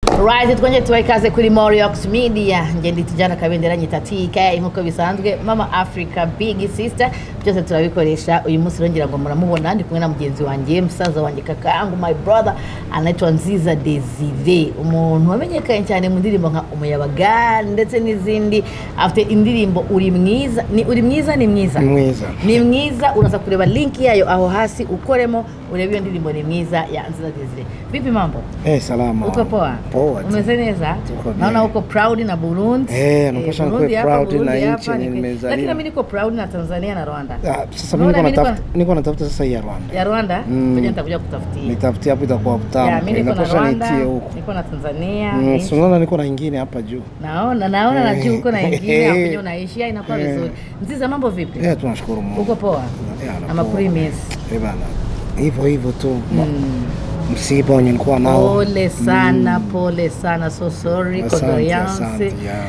Right twongeye tubaha ikaze kuri Moriox Media ngenda itijyana kabendera nyita TK nk'uko bisanzwe mama Africa big sister byose turabikoresha uyu munsi rongera ngo muramubona ndi kumwe na mugenzi wanjye musaza wanjye kakayangu my brother anaitwa Nziza Desire umuntu wamenyekanye cyane mu ndirimbo nka umuyabaga ndetse n'izindi afite indirimbo uri mwiza ni uri mwiza ni mwiza ni mwiza ni mwiza uraza kureba linki yayo aho hasi ukoremo urebe iyo ndirimbo ni mwiza ya Nziza Desire vipi mambo eh salama uko poa poa tu. umeze neza Tuko bien. naona uko proud na burundi Eh, Eh, nakuwa Burundi niko hapa, proud Burundi na hapa, nchi niko- nimezaliwa. lakini mimi niko proud na tanzania na rwanda Ah, sasa Naona mimi niko mimi niko- natafuta niko natafuta sasa ya Rwanda ya rwanda Mm. ngoja nitakuja kutafutia nitafutia hapo itakuwa Ya, tamu mimi niko na inapasha rwanda nitie huko niko na tanzania Mm, nchi- si unaona niko na ingine hapa juu naona naona na juu uko na ingine Eh. hapo kwenye unaishia inakuwa vizuri nziza mambo vipi eh tunashukuru Mungu uko poa Eh, anapoa. amakuru imesi eh bana hivyo hivyo tu msiba wenye nilikuwa nao pole sana pole sana so sorry asante condolences asante yeah.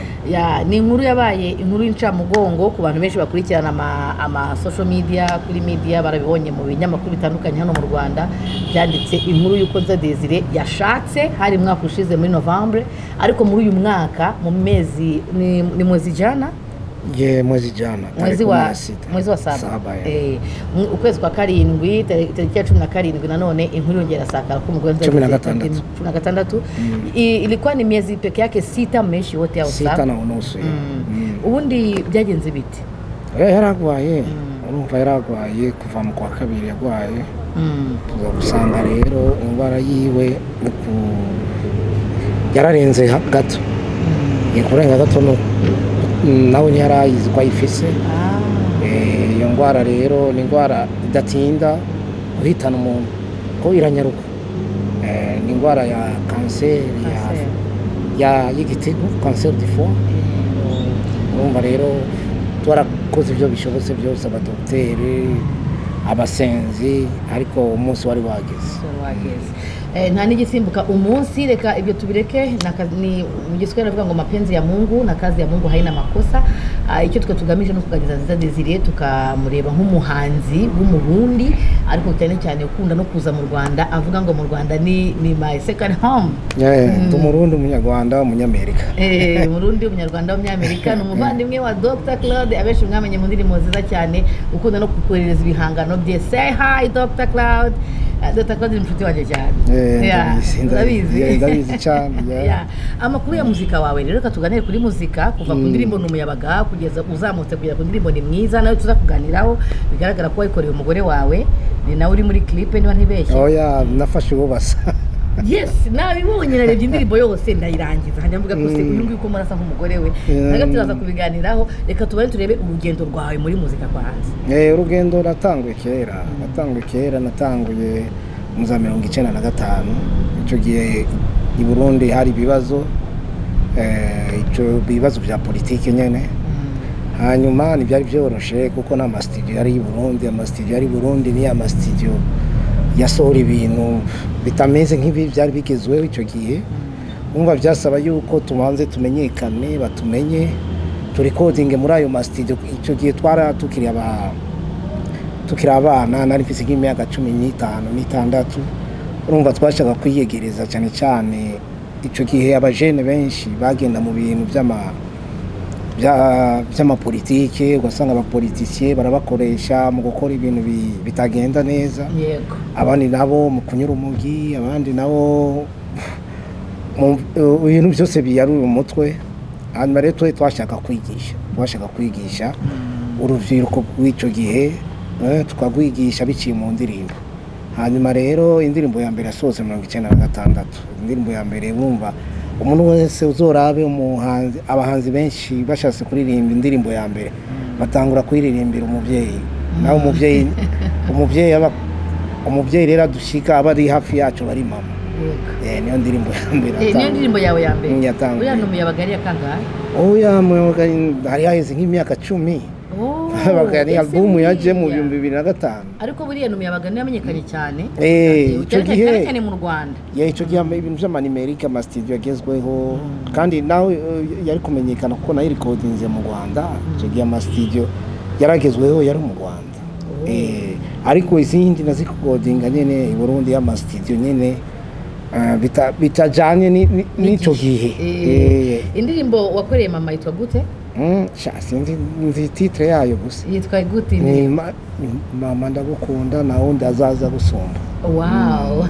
ya ni inkuru yabaye inkuru y'incamugongo ku bantu benshi bakurikirana ama, ama social media kuri media barabibonye mu binyamakuru bitandukanye hano mu rwanda byanditse inkuru y'uko nza desire yashatse hari umwaka ushize muri novembre ariko muri uyu mwaka mu mezi ni, ni mwezi jana Je, mwezi jana mwezi tarehe kumi wa na sita. mwezi wa saba Saba, yeah. Eh, mu- ukwezi kwa karindwi tare- tariki ya cumi na karindwi nanone inkuru yongera sakara ko umugore Cumi na nzageze- gatandatu. cumi na gatandatu I- ilikuwa ni miezi peke yake sita mmeshi wote hao sita saba. na unusu yeah. Mm. ubundi byagenze biti Eh, yaragwaye urumva yaragwaye kuva mu kwa kabiri yagwaye tuza gusanga rero indwara yiwe ni ku- yararenze ha- gato ni kurenga gato no- nawe ntiyari ayizi ko ayifise Eh, iyo ndwara rero ni indwara idatinda guhitana umuntu ko iranyaruka Eh, ni indwara ya kanseri ya- ya- y'igitego kanseri di foie urumva rero twarakoze ibyo bishobotse byose abadogiteri abasenzi ariko umunsi wari wageze Eh, nta n'igisimbuka umunsi reka ibyo tubireke na ka- ni mu giswahili baravuga ngo mapenzi ya mungu na kazi ya mungu haina makosa Ah, icyo twe tugamije ni ukugageza nziza desire tukamureba nk'umuhanzi w'umurundi ariko cyane cyane ukunda no kuza mu rwanda avuga ngo mu rwanda ni ni my second home ndi umurundi umunyarwanda umunyamerika Eh, Murundi umunyarwanda w'umunyamerika ni umuvandimwe wa Dr Claude abenshi mwamenye mu ndirimbo nziza cyane ukunda no kukohereza ibihangano bye say hi Dr Claude Eh, Dr Claude ni inshuti wanjye cyane Eh, Yeah, ndabizi, ndabizi, yeah, ndabizi cyane, yeah. Yeah. amakuru ya muzika wawe rero reka tuganire kuri muzika kuva ku Mm. ndirimbo ni umuyabaga kugeza uzamutse kugera ku ndirimbo ni mwiza nawe tuza kuganiraho bigaragara ko wayikoreye umugore wawe ni nawe uri muri clip niba ntibeshye oya nafashe ububasa yes nabibonye narebye indirimbo yose ndayirangiza hanyuma mvuga ko se uyu nguyu ko murasa nk'umugore we Yeah. naga turaza kubiganiraho reka tubare turebe urugendo rwawe muri muzika kwa hanze Eh, urugendo natanguye kera natanguye kera natanguye mu za mirongo icyenda na gatanu icyo gihe i burundi hari ibibazo eh, ico- ibibazo bya politiki nyine hanyuma ntibyari byoroshye kuko nta masitidiyo yari i burundi amasitidiyo yari i burundi ni amasitidiyo yasohora ibintu bitameze nk'ibi byari bigezweho icyo gihe umva byasaba yuko tubanze tumenyekane batumenye turikodinge muri ayo masitidiyo icyo gihe twara tukiri aba- tukiri abana nari mfite nk'imyaka cumi n'itanu n'itandatu urumva twashaka kwiyegereza cyane cyane icyo gihe abajene benshi bagenda mu bintu by'ama bya- by'amapolitike ugasanga abapolitisiye barabakoresha mu gukora ibintu bi- bitagenda neza yego abandi nabo mu kunyura umugi abandi nabo mu mu bintu byose biyarura umutwe hanyuma rero twe twashaka kwigisha twashaka kwigisha urubyiruko rw'icyo gihe eh, tukarwigisha biciye mu ndirimbo hanyuma rero indirimbo ya mbere yasohotse mirongo icyenda na gatandatu indirimbo ya mbere bumva umuntu wese uzorabe umuhanzi abahanzi benshi bashatse kuririmba indirimbo ya mbere batangura kuririmbira umubyeyi nawe umubyeyi umubyeyi aba umubyeyi rero adushika aba ari hafi yacu bari mama yego Eh, niyo ndirimbo ya mbere Eh, niyo atanga. ndirimbo yawe ya mbere Mm, yatanguye. uriya ni umuyabaga yari yakangahe oya mwabaga hari haheze nk'imyaka cumi Oh, habaga ni ese alubumu yaje mu buriya. bihumbi bibiri na gatanu ariko buriya ni umuyabaga niyo yamenyekanye cyane Eh, icyo cyane cyane- gihe- cyane cyane mu rwanda ya icyo gihe ama- ibintu by'amanimerike amasitidiyo agezweho kandi nawe eh, yari kumenyekana kuko nayo irikodinze mu rwanda icyo gihe amasitidiyo yaragezweho yari mu rwanda Eh, ariko izindi nazikodinga nyine i burundi y'amasitidiyo nyine eh, bita- bitajyanye ni- ni- n'icyo gihe Eh, Eh, indirimbo wakoreye mama yitwa gute mm, sha, sinzi nzi titire yayo gusa yitwa gute ni indirimbo ma- ni mama ndagukunda nawe ndazaza gusumba wow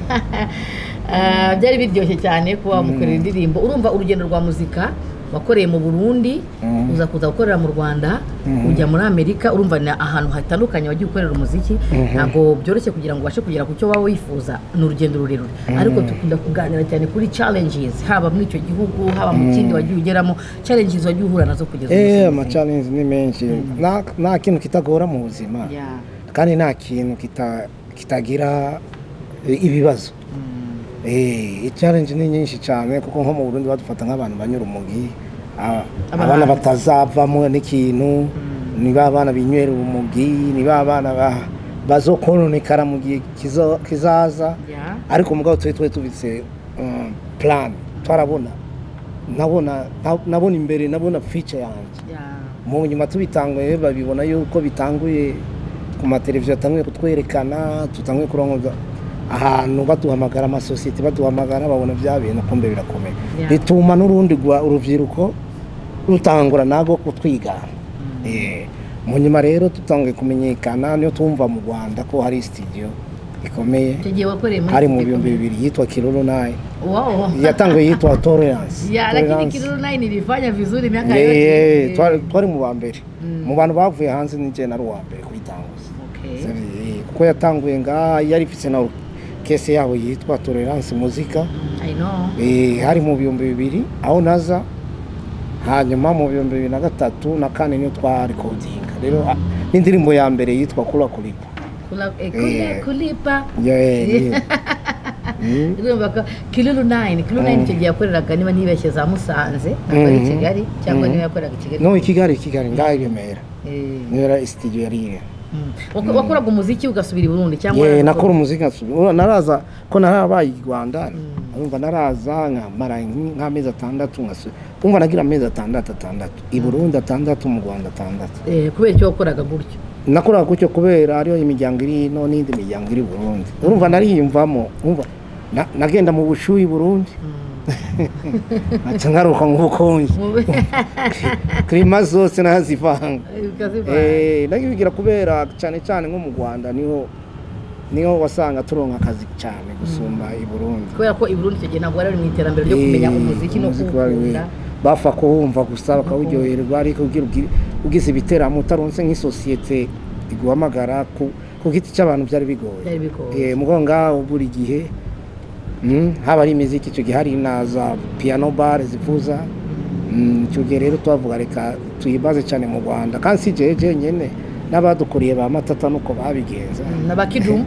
Ah, byari biryoshye cyane kuba wamukorera indirimbo urumva urugendo rwa muzika wakoreye mu burundi Mm. uza kuza gukorera mu rwanda Mhm. ujya muri amerika urumva ni ahantu hatandukanye wagiye ukorera umuziki ntabwo byoroshye kugira ngo ubashe kugera ku cyo waba wifuza ni urugendo rurerure ariko dukunda kuganira cyane kuri challenges haba muri icyo gihugu haba mu kindi wagiye ugeramo challenges wagiye uhura nazo kugeza umusore. eee amacarenzi ni menshi Nta- nta kintu kitagora mu buzima Yeah. kandi nta kintu kita- kitagira eh, ibibazo Mm. icarenji ni nyinshi cyane kuko nko mu burundi badufata nk'abantu banyura umugi a- Abahanzi. abana batazavamo n'ikintu ni ba bana binywera umugi ni ba bana ba- bazokononekara mu gihe kizo- kizaza Yeah. ariko mugabo twe twe tubitse um, plan twarabona nabona na- nabona imbere nabona future yanjye Yeah. mu nyuma tubitanguye babibona yuko bitanguye ku mateleviziyo atanguye kutwerekana tutanguye kurongoza ahantu baduhamagara amasosiyete baduhamagara babona bya bintu kumbe birakomeye Yeah. bituma n'urundi rwa- urubyiruko rutangura nago kutwigana Eh, mu nyuma rero tutanguye kumenyekana niyo tumva mu rwanda ko hari studio ikomeye Icyo gihe wakoreye muri hari iki mu gikombe. bihumbi bibiri yitwa kiruru naye Wow. yatanguye yitwa tolerance Yeah, lakini Tolerance. Kilulu naye nilifanya vizuri miaka Yeah, yote. yeah, Eh. twari- twari mu ba mbere Mm. mu bantu bavuye hanze ninjye nari uwa mbere kuyitanguza Okay. Eh, kuko yatanguye ngaha yari ifite na kese yabo yitwa tolerance muzika Mm, I know. Eh, hari mu bihumbi bibiri aho naza hanyuma mu bihumbi bibiri na gatatu na kane niyo twarikodinga rero ah, n'indirimbo ya mbere yitwa kura kuripa Kula, eh, kule, Eh. kulipa Yeah, yeah. Mm. urumva ko kilulu 9 kilulu 9 icyo gihe yakoreraga niba ntibeshye za musanze akaba ari Mhm. kigali cyangwa Mhm. niba yakoreraga i kigali no i kigali i kigali ngaha i remera Eh, niyo yari studio yari iri mm. Wako- wakoraga umuziki ugasubira i burundi cyangwa Yeah, warakoze- nakora umuziki nkasubira Ura- naraza ko narabaye i rwanda urumva naraza nkamara nk- nk'amezi atandatu nkasu umva nagira amezi atandatu atandatu i burundi atandatu mu rwanda atandatu Eh, kubera icyo wakoraga gutyo nakoraga gutyo kubera ariyo imiryango iri hino n'indi miryango iri i burundi urumva nariyumvamo umva na- nagenda mu bushuyi i burundi nkaca ngaruka nk'ukonje Mu- kirima zose nazivanga ukazivanga. Eh, nabyo bigira kubera cyane cyane nko mu rwanda niho niho wasanga turonka akazi cyane gusumba i burundi kubera ko i burundi icyo gihe ntabwo wari uri mu iterambere ryo kumenya Eh, umuziki no umuziki wari kuwukunda we- bapfa kuwumva gusa bakawuryoherwa ariko ugira ugi- ugize ibiteramo utaronse nk'isosiyete iguhamagara ku ku giti cy'abantu byari bigoye byari bigoye Eh, mugo ngaho buri gihe mm, haba ari imiziki icyo gihe hari na za piano bare zivuza Mm, icyo gihe rero tubavuga reka tuyibaze cyane mu rwanda kandi si jewe jenyine n'abadukuriye ba matata nuko babigenza na bakidumu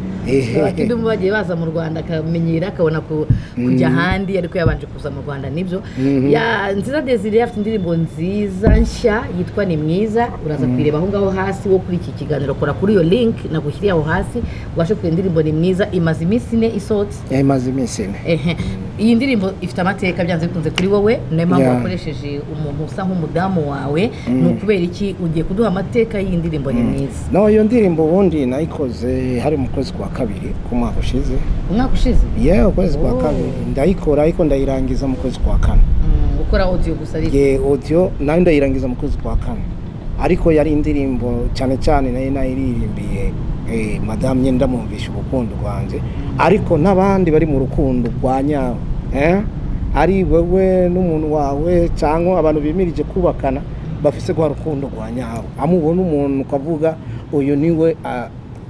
abakidumu bagiye baza mu rwanda akamenyera akabona ku- kujya ahandi ariko yabanje kuza mu rwanda nibyo Mhm. Ya, nziza desire afite indirimbo nziza nshya yitwa ni mwiza uraza kuyireba aho ngaho hasi wo kuri iki kiganiro kora kuri iyo link nagushyiriye aho hasi ubashe kureba indirimbo ni mwiza imaze iminsi ine isohotse yamaze iminsi ine Ehe. iyi ndirimbo ifite amateka byanze bikunze kuri wowe niyo mpamvu Yeah. wakoresheje umuntu usa nk'umudamu wawe ni ukubera iki ugiye kuduha amateka y'indirimbo ni mwiza no iyo ndirimbo ubundi nayikoze hari mu kwezi kwa kabiri ku mwaka ushize umwaka ushize yewe ukwezi kwa Oh. kabiri ndayikora ariko ndayirangiza mu kwezi kwa kane Mm, gukora audio gusa ariko ye audio nayo ndayirangiza mu kwezi kwa kane ariko yari indirimbo cyane cyane nayo nayiririmbiye eh, madamu nyenda mumvisha urukundo rwanjye ariko n'abandi bari mu rukundo rwa nyabo eh? ari wewe n'umuntu wawe cyangwa abantu bimirije kubakana bafise rwa rukundo rwa nyabo amubona umuntu ukavuga uyu niwe a-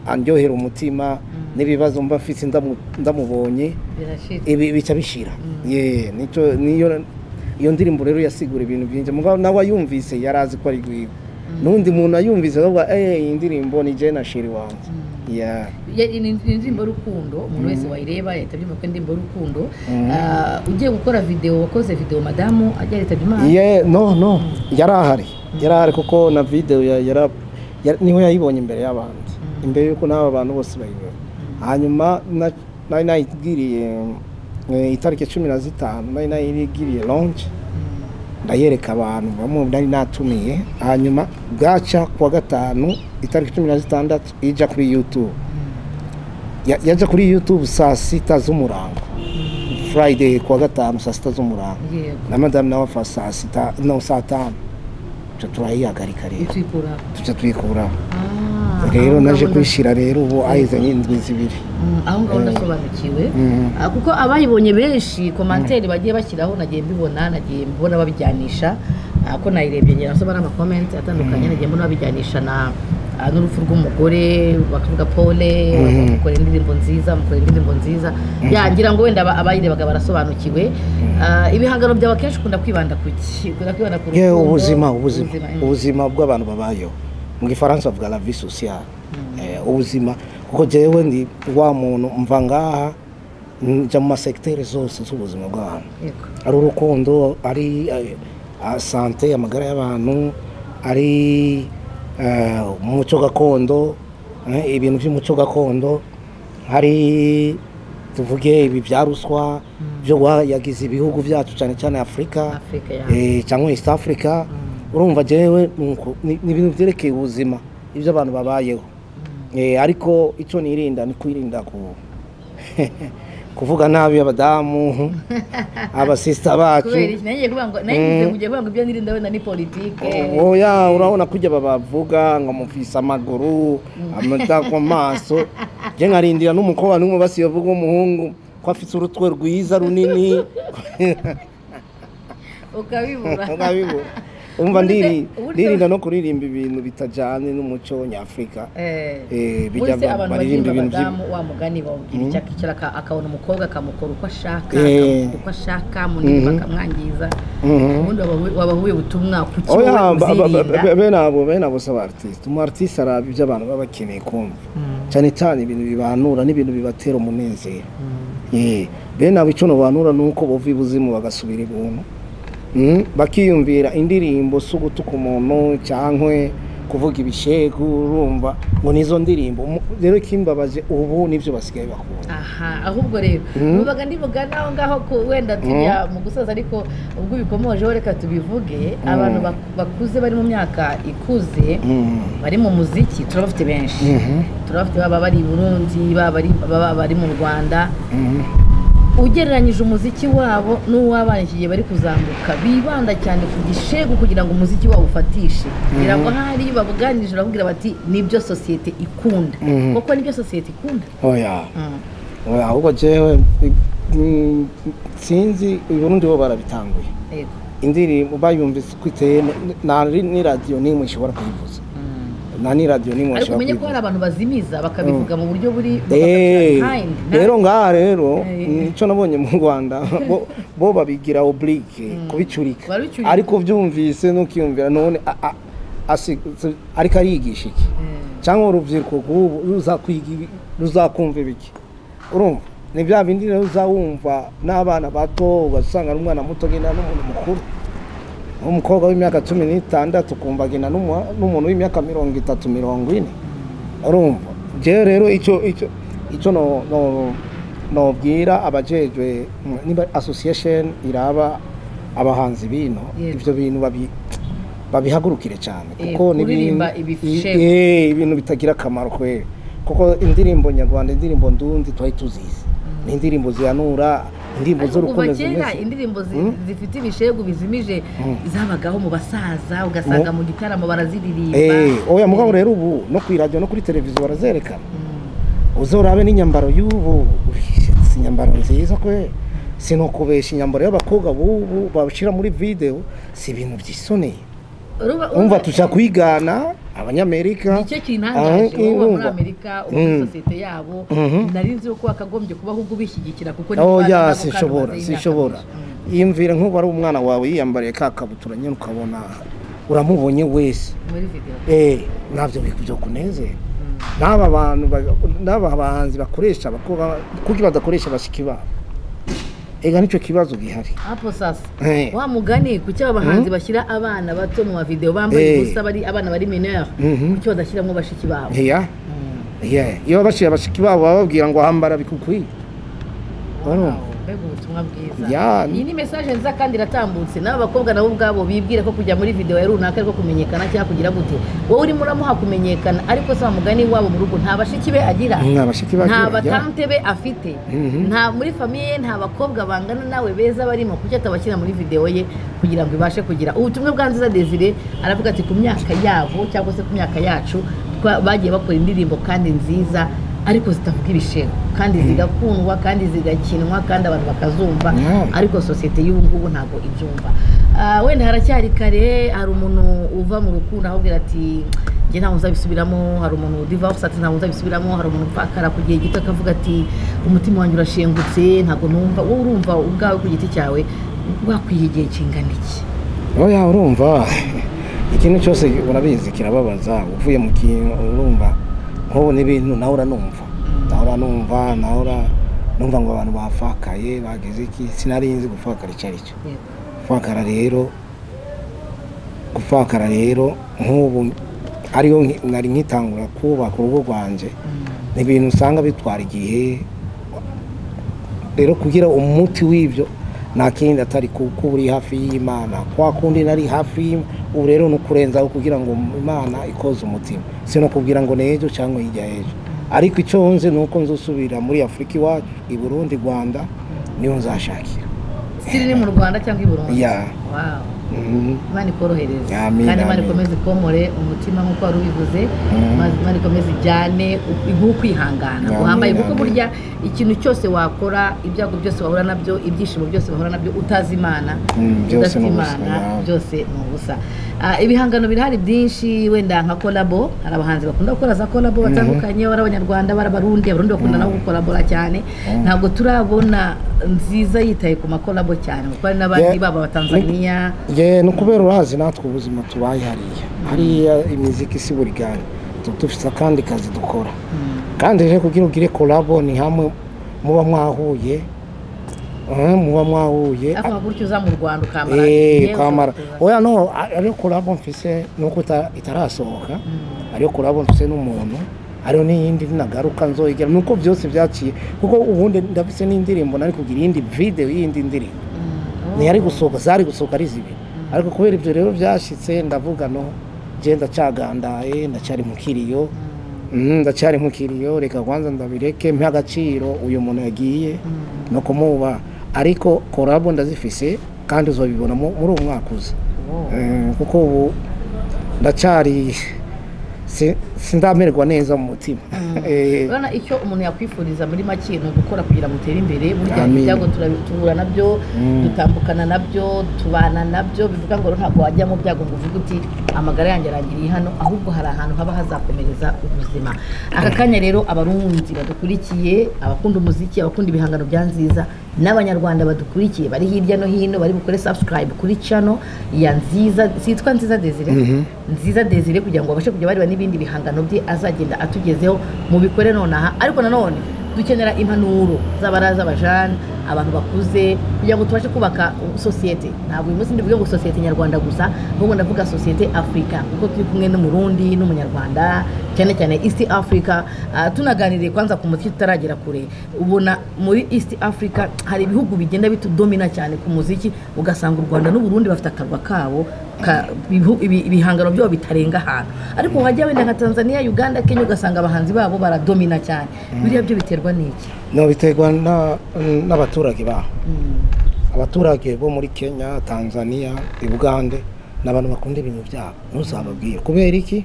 andyohera umutima n'ibibazo mba afite ndamu- ndamubonye birashitse ibi bica bishira Ye, nico niyo iyo ndirimbo rero yasigura ibintu byinshi mugabo nawe ayumvise yari azi ko ari gwiwe n'undi muntu ayumvise akavuga eh iyi ndirimbo ni je na shiri wanjye yeah. Ya- ni ni indirimbo rukundo umuntu wese wayireba yahita abyumva ko indirimbo rukundo Ah, ugiye gukora video wakoze video madamu ajya yitabye imana Ye, no no yari ahari yari ahari kuko na video ya- yara ya- niho yayibonye imbere y'abandi imbere y'uko n'aba bantu bose bayibona hanyuma na- nari nayigiriye eh, itariki cumi na zitanu nari nayigiriye lonje ndayereka abantu bamwe nari natumiye hanyuma bwaca kuwa gatanu itariki cumi na zitandatu ijya kuri youtube Ya- yajya kuri youtube saa sita z'umurango friday kuwa gatanu saa sita z'umurango yego na madamu nawe apfa saa sita no saa tanu tuca turayihagarika rero utwikura tuca twikuraho rero naje kwishyira rero ubu ahizanye indwi zibiri aho ngaho ndasobanukiwe Mhm. Ah, kuko abayibonye benshi komantere bagiye bashyiraho nagiye mbibona nagiye mbona babijyanisha Ah, ko nayirebye ngira nsoma n'amakomenti atandukanye nagiye mbona babijyanisha na ah, n'urupfu rw'umugore bakavuga pole Mhm. mukora indirimbo nziza mukora indirimbo nziza ya ngira ngo wenda aba- abayirebaga barasobanukiwe Ah, ibihangano byawe akenshi ukunda kwibanda ku ki ukunda kwibanda ku yewe rukundo, ubuzima ubuzima mm. ubuzima bw'abantu babayeho mu gifaransa bavuga la vie sociale Eh, ubuzima kuko jewe ndi wa muntu mva ngaha njya mu masekiteri zose z'ubuzima bw'abantu Yego. ari urukundo ari eh, ah, sante amagara y'abantu ari eh, umuco gakondo eh, ibintu by'umuco gakondo hari tuvuge ibi bya ruswa byo guha- yagize ibihugu byacu cyane cyane afurika Afurika ya eh, cyangwa east africa urumva jewe nuko ni ni ibintu byerekeye ubuzima ibyo abantu babayeho Eh, ariko icyo nirinda ni kwirinda ku kuvuga nabi abadamu abasista bacu kubera iki nanjye kuvuga ngo nanjye ngiye kuvuga ngo ibyo nirinda wenda ni politike oya urabona kujya babavuga ngo amufise amaguru amata ku maso njye nkarindira n'umukobwa n'umwe basiyovuga umuhungu ko afite urutwe rwiza runini ukabibura Urabibona? umva Uburyo- ndiri- uburyo- ndirinda no kuririmba ibintu bitajyanye n'umuco nyafurika Eh, Eh, bijya buretse abantu baririmba bagira ibintu by'i- abadamu wa mugani bawubwira icyaka icyara aka- akabona umukobwa akamukora uko ashaka Eh. akamuha uko ashaka munini Mhm. bakamwangiza Mhm. ubundi wabahu- wabahuye ubutumwa ku kiwe oya ba- ba- ba- uzirinda bene abo bene abo si abaritisi umu aritisi araba ibyo abantu baba bakeneye kumva cyane cyane ibintu bibanura n'ibintu bibatera umunezero Eh, bene abo icyo nubanura ni uko buva ibuzimu bagasubira ibuntu Mm, bakiyumvira indirimbo si ugutuka umuntu cyangwa kuvuga ibishegu urumva ngo nizo ndirimbo Mu- rero ikimbabaje ubu nibyo basigaye bakunda aha ahubwo rero Mhm. nubaga ndivuga naho ngaho ku- wenda tujya mu gusoza ariko ubwo ubikomojeho reka tubivuge abantu bak- bakuze bari mu myaka ikuze Mm. bari mu muziki turabafite benshi Mhm, turabafite baba bari i burundi baba bari- baba bari mu rwanda mhm. ugereranyije umuziki wabo n'uw'abana iki gihe bari kuzamuka bibanda cyane ku gishegu kugira ngo umuziki wabo ufatishe kugira ngo ahari iyo babuganirije bakubwira bati nibyo sosiyete ikunda Mhm. kuko nibyo sosiyete ikunda oya oya ahubwo jewe mm, sinzi uburundi bo barabitanguye Yego. indirimbo bayumvise ko iteye nta ni radiyo n'imwe ishobora kuyivuza nta ni radiyo n'imwe ariko ishobora umenye ko hari kuyivuza abantu bazimiza bakabivuga mu buryo buri Eh, behind. Nta- rero ngaha rero Eh. icyo nabonye mu rwanda bo- bo babigira oburike kubicurika Barabicurika. ariko ubyumvise ntukiyumvira none a- a- asi- ariko ariyigisha iki Eh, cyangwa urubyiruko rw'ubu ruzakwiga ibi- ruzakumva ibiki urumva ni bya bindi rero uzawumva n'abana bato ugasanga n'umwana muto agenda n'umuntu mukuru nk'umukobwa w'imyaka cumi n'itandatu ukumva agenda n'umu- n'umuntu w'imyaka mirongo itatu mirongo ine urumva njyewe rero icyo icyo icyo no- no- nobwira abajejwe mm, niba association iraba abahanzi bino Yego. ibyo bintu babi- babihagurukire cyane Eh, kuko ni kuririmba ibintu- ibishegu. i- eh, ibintu bitagira akamaro kweli kuko indirimbo nyarwanda indirimbo ndundi twari tuzizi ni indirimbo zihanura indirimbo ariko kuva z'urukundo kera zimeze indirimbo zi- zifite ibishegu bizimije zabagaho mu basaza ugasanga mu gitaramo baraziririmba Eh, oya mugabo rero ubu no ku radio no kuri televiziyo barazerekana uzorabe n'inyambaro y'ubu si inyambaro nziza kwe sinokubesha inyambaro y'abakobwa bubu bashyira muri video si ibintu byisoneye Uruba- umva uruba- tuja kwigana abanyamerika nicyo Ah, kintangaje wowe muri urumva. amerika uba muri Mm. sosiyete yabo Mhm. nari nzi ko wakagombye kuba ahubwo ubishyigikira kuko ni Oh abana ya babo kandi sinshobora bamaze sinshobora imyaka myinshi. yiyumvira nk'ubu ari umwana wawe yiyambariye ka kabutura nyine ukabona uramubonye wese Mm, muri video eh ntabyo bikubyo kunezera n'aba bantu ba- n'aba bahanzi bakoresha abakobwa kuko badakoresha abashiki babo ega nicyo kibazo gihari hapo sasa Eh. wa mugani kuki aba bahanzi bashyira abana bato mu mavideo bambaye Eh. ubusa bari abana bari mineur Mhm. kuki badashyiramo bashiki babo Iya. Iya. iyo bashyira abashiki babo bababwira ngo hambara bikukwiye urumva mbega ubutumwa bwiza Ya. iyi ni mesaje nziza kandi iratambutse n'aba bakobwa nabo ubwabo bibwira ko kujya muri videwo ya runaka ariko kumenyekana cyangwa kugira gute wowe urimo uramuha kumenyekana ariko se wa mugani wabo mu rugo nta bashiki be agira nta bashiki nta bagira ya. batante be afite Mhm. nta muri famiye ye nta bakobwa bangana nawe beza barimo kuki atabashyira muri videwo ye kugira ngo ibashe kugira ubutumwa bwa nziza desire aravuga ati ku myaka yabo cyangwa se ku myaka yacu twa- bagiye bakora indirimbo kandi nziza ariko zitavuga ibishego kandi zigakundwa kandi zigakinwa kandi abantu bakazumva Yeah. ariko sosiyete y'ubu ngubu ntabwo ibyumva Ah, wenda haracyari kare hari umuntu uva mu rukundo ahubwira ati njye ntabwo nzabisubiramo hari umuntu divorce ati ntabwo nzabisubiramo hari umuntu upfakara ku gihe gito akavuga ati umutima wanjye urashengutse ntabwo numva wowe urumva ubwawe ku giti cyawe wakwiye igihe kingana iki oya urumva ikintu cyose urabizi kirababaza uvuye mu kintu urumva nk'ubu n'ibintu nawe uranumva nawe uranumva nawe ura- numva ngo abantu bafakaye bageze iki sinarinzi gufakara icyo ari cyo Yego. gufakara rero gufakara rero nk'ubu ariyo nki- nari nkitangura kubaka urugo rwanjye Mm. ni ibintu usanga bitwara igihe rero kugira umuti w'ibyo nta kindi atari ku- kuba uri hafi y'imana kwa kundi nari hafi y'Im- ubu rero ni ukurenzaho kugira ngo imana ikoze umutima si no kubwira ngo ni ejo cyangwa hirya y'ejo ariko icyo nzi ni uko nzusubira muri afurika iwacu i burundi rwanda niho nzashakira siri ni mu rwanda cyangwa i burundi Yeah. Wow. Mhm. imana ikorohereze Amin, kandi imana amin. ikomeze ikomore umutima nk'uko wari ubivuze Mm. Maze imana ikomeze ijyane ukwihangana Amin, guhambaye kuko amin. burya ikintu cyose wakora ibyago byose wahura nabyo ibyishimo byose wahura nabyo utazi imana Mm, byose udafite ni ubusa, imana yeah. byose ni ubusa Ah, ibihangano birahari byinshi wenda nka kolabo hari abahanzi bakunda gukora za kolabo batandukanye bari abanyarwanda bari abarundi abarundi bakunda nabo gukorabora cyane ntabwo turabona nziza yitaye ku makolabo cyane kuko hari n'abandi Yeah. baba abatanzaniya ye ni ukubera urazi natwe ubuzima tubaye hariya hariya imiziki si buri ganya tuba dufite akandi kazi dukora Mm. kandi rero kugira ugire kolabo ni hamwe muba mwahuye eh, muba mwahuye ariko gutyo uza mu rwanda ukambara Eh, imyenda kwamara ukaza- oya no a- ariyo kolabo mfise nuko ita- itarasohoka Mm. ariyo kolabo mfise n'umuntu ariyo n'iyindi nagaruka nzoyigira nuko byose byaciye kuko ubundi ndafise n'indirimbo nari kugira iyindi video y'iyindi ndirimbo Mm. ntiyari Oh. gusohoka zari gusohoka ari zibiri ariko kubera ibyo rero byashyitse ndavuga no genda cagandaye ndacyari mu kiriyo Mm. Mm, ndacyari mu kiriyo reka kwanza ndabireke mpa agaciro uyu muntu yagiye Mm. no kumuba ariko korabo ndazifise kandi uzabibona mu- muri uwo mwaka uza Oh. Eh, kuko ubu ndacyari si- sindamererwa neza mu mutima Eh, urabona icyo umuntu yakwifuriza muri make ni ugukora kugira ngo utere imbere burya Amin. ibyago turabi- duhura nabyo Mm. dutambukana nabyo tubana nabyo bivuga ngo ntabwo wajya mu byago ngo uvuge uti amagara yanjye arangiriye hano ahubwo hari ahantu haba hazakomereza ubuzima aka kanya rero abarundi badukurikiye abakunda umuziki abakunda ibihangano bya nziza n'abanyarwanda badukurikiye bari hirya no hino bari bukore subscribe kuri channel ya nziza zitwa nziza desire Mhm. nziza desire kugira ngo babashe kujya bareba n'ibindi bihangano bye azagenda atugezeho mubikore nonaha ariko nanone dukenera impanuro z'abaraza abajana abantu bakuze kugira ngo tubashe kubaka uh, sosiyete ntabwo uyu munsi ndivuge ngo sosiyete nyarwanda gusa ahubwo ndavuga sosiyete afurika kuko turi kumwe n'umurundi n'umunyarwanda cyane cyane east africa Ah, tunaganiriye kwanza ku muziki tutaragera kure ubona muri east africa hari ibihugu bigenda bitudomina cyane ku muziki ugasanga u rwanda n'uburundi bafite akarwa kabo ka- ibihu- ibi- ibihangano byabo bitarenga ahantu ariko wajya wenda nka tanzania uganda kenya ugasanga abahanzi babo baradomina cyane biriya byo biterwa n'iki no biterwa na- n'abaturage baho abaturage bo muri kenya tanzania ubugande ni abantu bakunda ibintu byabo ntuzababwire kubera iki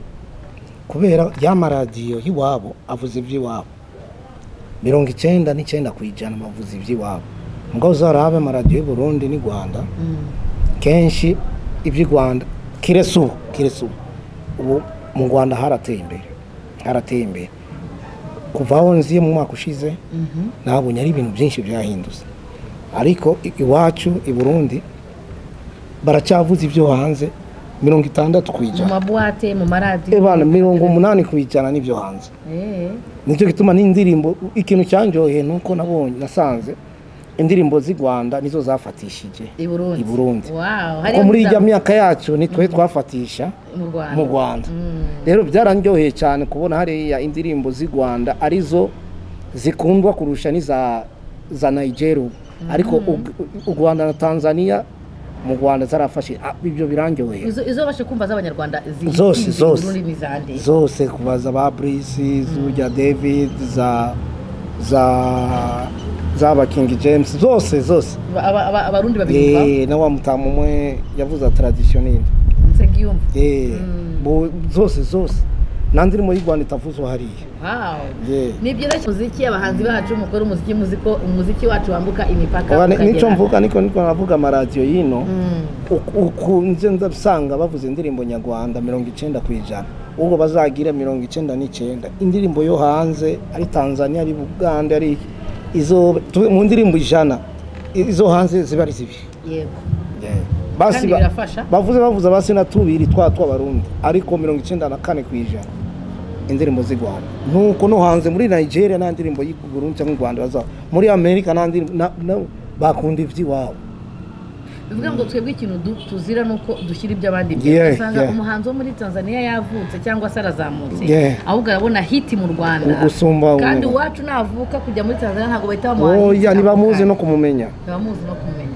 kubera ya maradiyo y'iwabo avuze iby'iwabo mirongo icyenda n'icyenda ku ijana bavuze iby'iwabo mugabo uzarabe amaradiyo y'u Burundi n'i rwanda kenshi iby'i rwanda kiretse ubu kiretse ubu ubu mu rwanda harateye imbere harateye imbere kuva aho nziye mu mwaka ushize nabonye ari ibintu byinshi byahindutse ariko i- iwacu i burundi baracyavuze ibyo hanze mirongo itandatu ku mu ijana mabuwate mu Eh, maradiyo bana mirongo umunani ku ijana n'ibyo hanze Eh. nicyo gituma n'indirimbo ikintu cyanjyoheye ni uko nabonye nasanze indirimbo z'i rwanda nizo zafatishije i burundi i Burundi. Wow, kuko hariya muri muza- ijya myaka yacu nitwe twafatisha mu rwanda mu rwanda Mm. rero byarandyoheye cyane kubona hariya indirimbo z'i rwanda arizo zikundwa kurusha n'iza za nigeri ubu ariko u- u rwanda na tanzania mu rwanda zarafashe Ah, ibyo birangiwe izo izo babasha kumva z'abanyarwanda ziri Zose, ziri zose. mu rurimi zande zose kuva za ba burisi z'urya david za za zaba king james zose zose Aba- aba- aba- abarundi babyumva Eh, na wa mutamu umwe yavuze tradisiyoneri nsengiyumva zose zose nanziri muri rwanda itavuzwe hariya wow Yeah. ni byoroshye umuziki abahanzi bacu mukora umuziki muzi ko umuziki wacu wambuka imipaka Aba ni- ukagera. nico mvuga niko niko navuga amaradiyo y'ino Mm. uku- ukunze ndasanga bavuze indirimbo nyarwanda mirongo icyenda ku ijana ubwo bazagira mirongo icyenda n'icyenda indirimbo yo hanze ari tanzania ari buganda ari izo tuve mu ndirimbo ijana i- izo hanze ziba ari zibi yego basi Kandi ba- birafasha. bavuze bavuze basi na tubiri twa tw'abarundi ariko mirongo icyenda na kane ku ijana indirimbo z'i rwanda nuko no hanze muri nigeria nta ndirimbo y'i burundi cyangwa u rwanda bazaba muri amerika nta ndirimbo na- na- bakunda iby'iwabo bivuga ngo twebwe ikintu du- tuzira ni uko dushyira iby'abandi Yeah, imbere usanga yeah. umuhanzi wo muri tanzania yavutse cyangwa se arazamutse Yeah. ahubwo arabona hiti mu rwanda Gusumba ubu. kandi iwacu navuka kujya muri tanzania ntabwo bahita bamuha hiti oya ntibamuzi cyangwa no kumumenya ntibamuzi no kumenya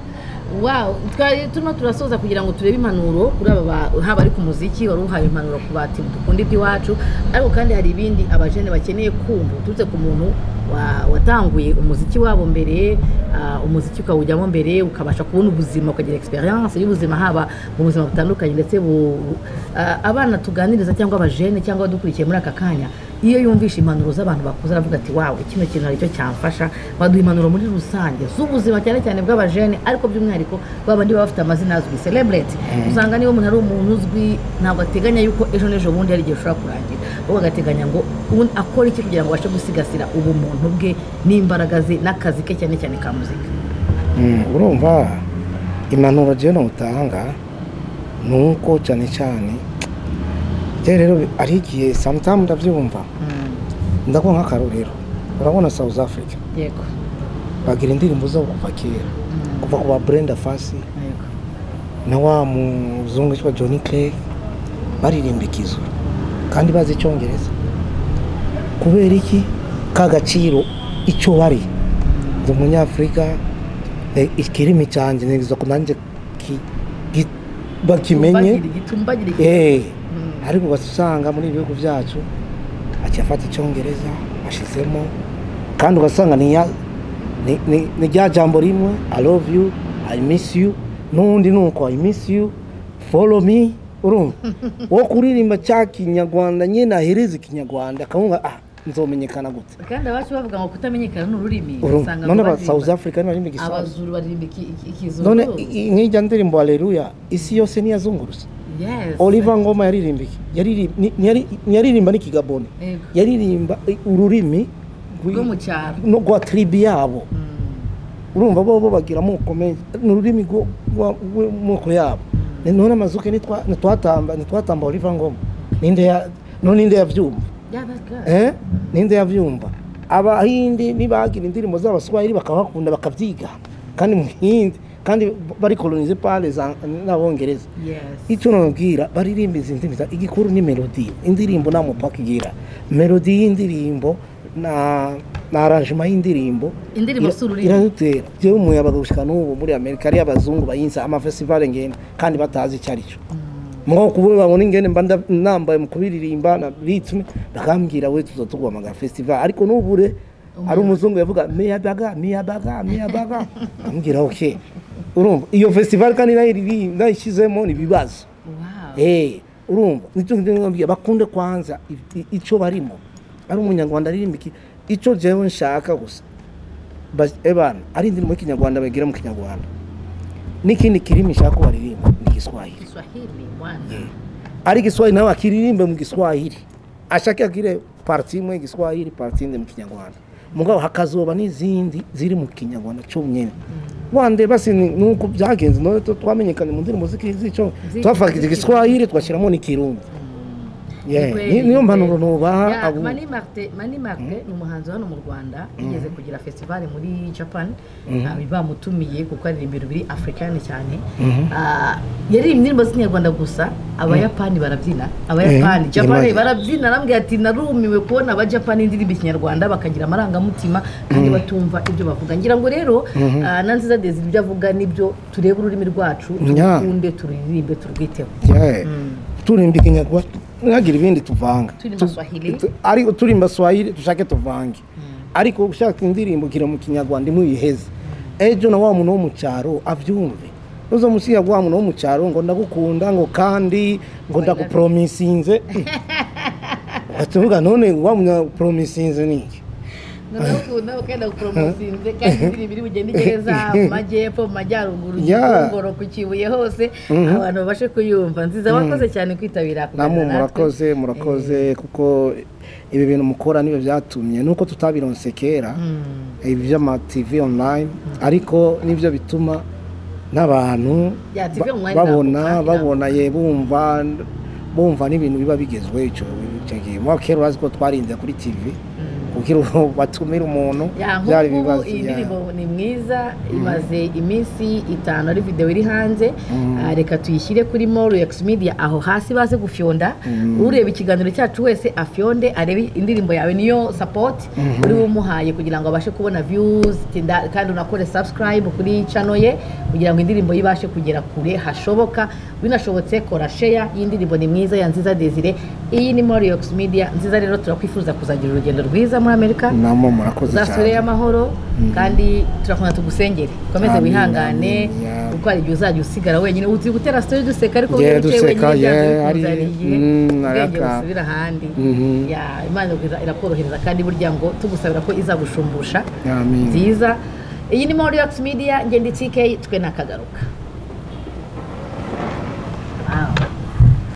Wow, twari turimo turasoza kugira ngo turebe impanuro kuri aba ba- haba ari ku muziki wari uhaye impanuro ku bati dukunda iby'iwacu ariko kandi hari ibindi abajene bakeneye kumva uturutse ku muntu wa- watanguye umuziki wabo mbere ah, umuziki ukawujyamo mbere ukabasha kubona ubuzima ukagira experience y'ubuzima haba mu buzima butandukanye ndetse bu- ah, abana tuganiriza cyangwa abajene cyangwa abadukurikiye muri aka kanya iyo yumvisha impanuro z'abantu bakuze aravuga ati wawe kino kintu hari icyo cyamfasha baduha impanuro muri rusange z'ubuzima cyane cyane bw'abajene ariko by'umwihariko babandi baba bafite amazina azwi celebrate usanga niba umuntu ari umuntu uzwi ntabwo ateganya yuko ejo n'ejo bundi hari igihe ushobora kurangira ahubwo agateganya ngo ubundi akora iki kugira ngo abashe gusigasira ubumuntu bwe n'imbaraga ze n'akazi ke cyane cyane ka muzika Mm, urumva impanuro jewe notanga ni uko cyane cyane rero rero ari igihe sometimes ndabyumva ndakuha nk'akarorero urabona south africa yego bagira indirimbo zabo kuva kera kuva ku ba brenda fasi yego na wa muzungu witwa john craig baririmba ikizu kandi bazi icyongereza kubera iki ka gaciro icyo bari ndi umunyafurika eh, ikirimi cyanjye ntegereza ko nanjye ki- gi- bakimenye Tumbagire igitumbagire iki- Eh, Mm. ariko ugasanga muri ibi bihugu byacu akiyafata icyongereza ashizemo kandi ugasanga ni ya- ni- ni ni rya jambo rimwe i love you i miss you n'undi nuko i miss you follow me urumva wo kuririmba cya kinyarwanda nyine ahereza ikinyarwanda akavuga ah nzomenyekana gute kandi abacu bavuga ngo kutamenyekana ni ururimi urumva usanga none ngo aba baririmba- south africa nibarimba igisanzwe abazuru baririmba iki- iki- ikizuru none i- i- nk'ijya ndirimbo haleluya isi yose niyazungurutse Yes. oliver ngoma yaririmba iki Yariri- ni- ntiyari- ntiyaririmba n'ikigaboni Yego. yaririmba ururimi rwi- rwo mu cyaro no rwa tribi yabo Mm. urumva bo bo bagira amoko menshi ni ururimi rwo- rwa- rw'amoko yabo Ni- none amazuke nitwa- ntitwatamba ntitwatamba oliva ngoma ninde ya- none ninde yabyumva Yeah, that's good. Eh? ninde yabyumva abahindi nibagira indirimbo z'abaswahili bakabakunda bakabyiga kandi mu hindi kandi bari kolonize pale za- n'abongereza Yes. icyo nababwira baririmba izi ndimi za- igikuru ni melodi indirimbo nta mupaka igira melodi y'indirimbo na na aranjima y'indirimbo Indirimbo si ururimi. iradutera jewe umuyabaga gushika n'ubu muri amerika ariyo abazungu bayinsa amafestivale ngenda kandi batazi icyo ari cyo mugabo kubura babona ingene mba nda- nambaye mu kubiririmba na ritme bakambwira we tuzotuguhamagara festival ariko n'ubure ari umuzungu yavuga miyabaga miyabaga miyabaga ambwira ok urumva iyo festival kandi nayiriri- nayishyizemo ni ibibazo Wow. Eh, urumva nicyo ndababwira bakunde kwanza i- i- icyo barimo ari umunyarwanda aririmba iki icyo jewe nshaka gusa Ba- ebana ari indirimbo y'ikinyarwanda bagira mu kinyarwanda n'ikindi kirimi nshaka ko baririmba ni igiswahili Kiswahili, bwana. ari giswahili nawe akiririmbe mu giswahili ashake agire parti imwe y'igiswahili parti indi mu kinyarwanda mugabo hakazoba n'izindi ziri mu kinyarwanda cyo nyine wande basi ni- nuko byagenze none tu- twamenyekanye mu ndirimbo z'iki- z'ico Z'iki- twafata igiswahili twashyiramo n'ikirundi Yeah, Ni ni- kweli, niyo ni mpanuro kweli. nubaha Yeah, abo- Mani Martin Mani Martin ni umuhanzi hano mu Rwanda yigeze kugira festival muri Japan ah, bamutumiye kuko ari ibintu biri african cyane Ah, yari indirimbo z'inyarwanda gusa abayapani barabyina abayapani Eh, Japan imagine. barabyina arambwira ati narumiwe kubona abajapani indirimbo ikinyarwanda bakagira amarangamutima kandi batumva ibyo bavuga ngira ngo rero ah, Nanziza Desire ibyo avuga nibyo turebe ururimi rwacu Yeah. turukunde tururirimbe turwiteho Yeah. turimba ikinyarwanda nagire ibindi tuvanga Turimba Tu- Swahili. tu- ari turimba swahili dushake tuvange ariko ushaka indirimbo kira mu kinyarwanda imuyiheze ejo na wa muntu wo mu cyaro abyumve uzomusiga wa muntu wo mu cyaro ngo ndagukunda ngo kandi ngo ndaguporomisinze batuvuga none wa munyaporomisinze ni iki ndabakunda bakenda guporomosinze kandi indirimbo iri bugende igeza mu majyepfo mu majyaruguru Yeah. kigongoro ku kibuye hose abantu babashe kuyumva nziza wakoze cyane kwitabira namwe kuganira natwe murakoze murakoze kuko ibi bintu mukora nibyo byatumye nuko tutabironse kera ibi by'amativi online ariko nibyo bituma n'abantu Ya, TV ba- online babona nakuka, babona ye bumva bumva n'ibintu biba bigezweho icyo icyo gihe mwa kera urazi ko twarinze kuri tivi kugira ngo batumire umuntu ya byari nk'ubu ibibazo iyi ya. ndirimbo ni mwiza imaze iminsi itanu ari videwo iri hanze Ah, reka tuyishyire kuri morex media aho hasi baze gufyonda ureba ikiganiro cyacu wese afyonde arebe indirimbo yawe niyo support uri bumuhaye kugira ngo abashe kubona views tinda- kandi unakore subscribe kuri channel ye kugira ngo indirimbo ye ibashe kugera kure hashoboka binashobotse kora share y'indirimbo ni mwiza ya nziza desire iyi ni morex media nziza rero turakwifuza kuzagira urugendo rwiza muri amerika namwe murakoze uzasubire cyane amahoro kandi turakunda tugusengere ukomeze Amin, wihangane amin, yeah. kuko hari igihe uzajya usigara wenyine uzi gutera story duseka ariko Yeah, iyo wicaye duseka, wenyine byanze yeah, hari- bikunzariye mm, ubwenge araka. busubira ahandi Mhm. Yeah, imana ira- irakorohereza kandi burya ngo tugusabira ko izagushumbusha Amin. nziza iyi ni Moriax Media ngende TK twe nakagaruka